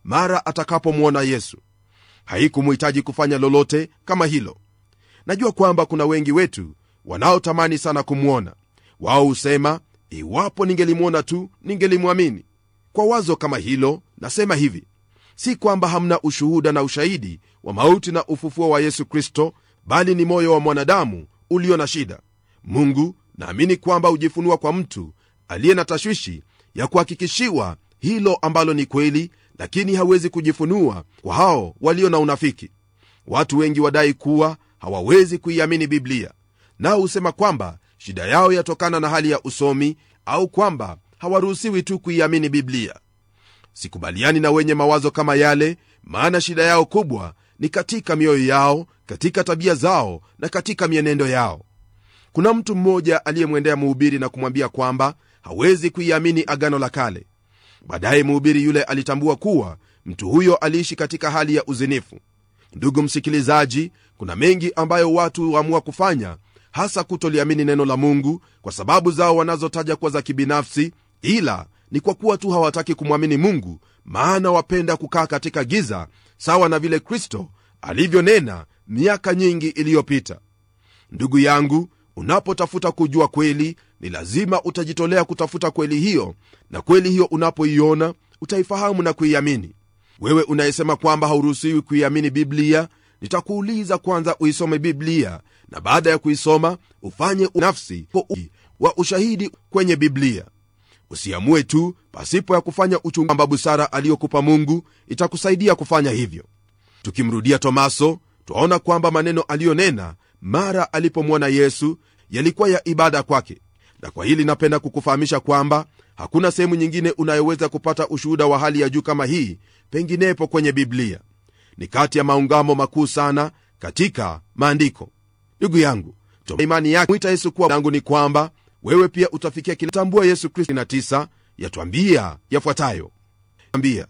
mara atakapomwona yesu haikumhitaji kufanya lolote kama hilo najua kwamba kuna wengi wetu wanaotamani sana kumwona wao husema iwapo ningelimwona tu ningelimwamini kwa wazo kama hilo nasema hivi si kwamba hamna ushuhuda na ushahidi wa mauti na ufufuo wa yesu kristo bali ni moyo wa mwanadamu ulio na shida mungu naamini kwamba hujifunua kwa mtu aliye na tashwishi ya kuhakikishiwa hilo ambalo ni kweli lakini hawezi kujifunua kwa hao walio na unafiki watu wengi wadai kuwa hawawezi kuiamini biblia nao husema kwamba shida yao yatokana na hali ya usomi au kwamba hawaruhusiwi tu kuiamini biblia sikubaliani na wenye mawazo kama yale maana shida yao kubwa ni katika mioyo yao katika tabia zao na katika mienendo yao kuna mtu mmoja aliyemwendea mhubiri na kumwambia kwamba hawezi kuiamini agano la kale baadaye mhubiri yule alitambua kuwa mtu huyo aliishi katika hali ya uzinifu ndugu msikilizaji kuna mengi ambayo watu huamua kufanya hasa kutoliamini neno la mungu kwa sababu zao wanazotaja kuwa za kibinafsi ila ni kwa kuwa tu hawataki kumwamini mungu maana wapenda kukaa katika giza sawa na vile kristo alivyonena miaka nyingi iliyopita ndugu yangu unapotafuta kujua kweli ni lazima utajitolea kutafuta kweli hiyo na kweli hiyo unapoiona utaifahamu na kuiamini wewe unayesema kwamba hauruhusiwi kuiamini biblia nitakuuliza kwanza uisome biblia na baada ya kuisoma ufanye nafsi wa ushahidi kwenye biblia usiamue tu pasipo ya kufanya uchungu kwamba busara aliyokupa mungu itakusaidia kufanya hivyo tukimrudia tomaso twaona kwamba maneno aliyonena mara alipomwona yesu yalikuwa ya ibada kwake na kwa hili napenda kukufahamisha kwamba hakuna sehemu nyingine unayoweza kupata ushuhuda wa hali ya juu kama hii penginepo kwenye biblia ni kati ya maungamo makuu sana katika maandiko ndugu yangu imani yake mwita yesu kuwa yangu ni kwamba wewe pia utafikia kilitambua yesu kristo 9 yatwambia yafuatayo ambia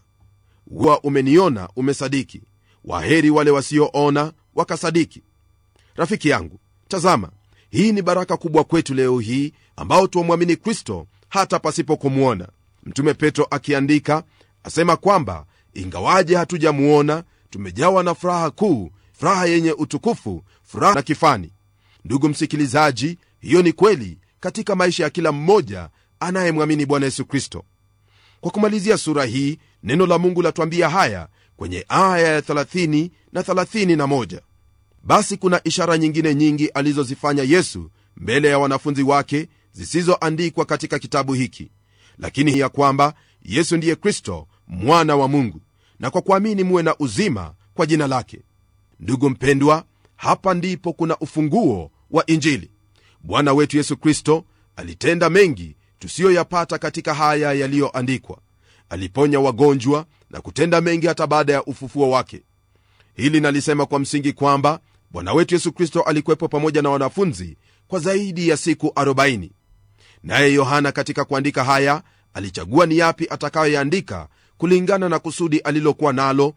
wa umeniona umesadiki waheri wale wasioona wakasadiki rafiki yangu tazama hii ni baraka kubwa kwetu leo hii ambao tuwamwamini kristo hata pasipo kumwona mtume petro akiandika asema kwamba ingawaje hatujamuona tumejawa na furaha kuu furaha yenye utukufu furaha na kifani ndugu msikilizaji hiyo ni kweli katika maisha ya kila mmoja anayemwamini bwana yesu kristo kwa kumalizia sura hii neno la mungu latwambia haya kwenye aya ya 30 na 31 basi kuna ishara nyingine nyingi alizozifanya yesu mbele ya wanafunzi wake zisizoandikwa katika kitabu hiki lakini ya kwamba yesu ndiye kristo mwana wa mungu na kwa kuamini muwe na uzima kwa jina lake ndugu mpendwa hapa ndipo kuna ufunguo wa injili bwana wetu yesu kristo alitenda mengi tusiyoyapata katika haya yaliyoandikwa aliponya wagonjwa na kutenda mengi hata baada ya ufufuo wake hili nalisema kwa msingi kwamba bwana wetu yesu kristo alikuwepo pamoja na wanafunzi kwa zaidi ya siku 40 naye yohana katika kuandika haya alichagua ni yapi atakayoyaandika kulingana na kusudi alilokuwa nalo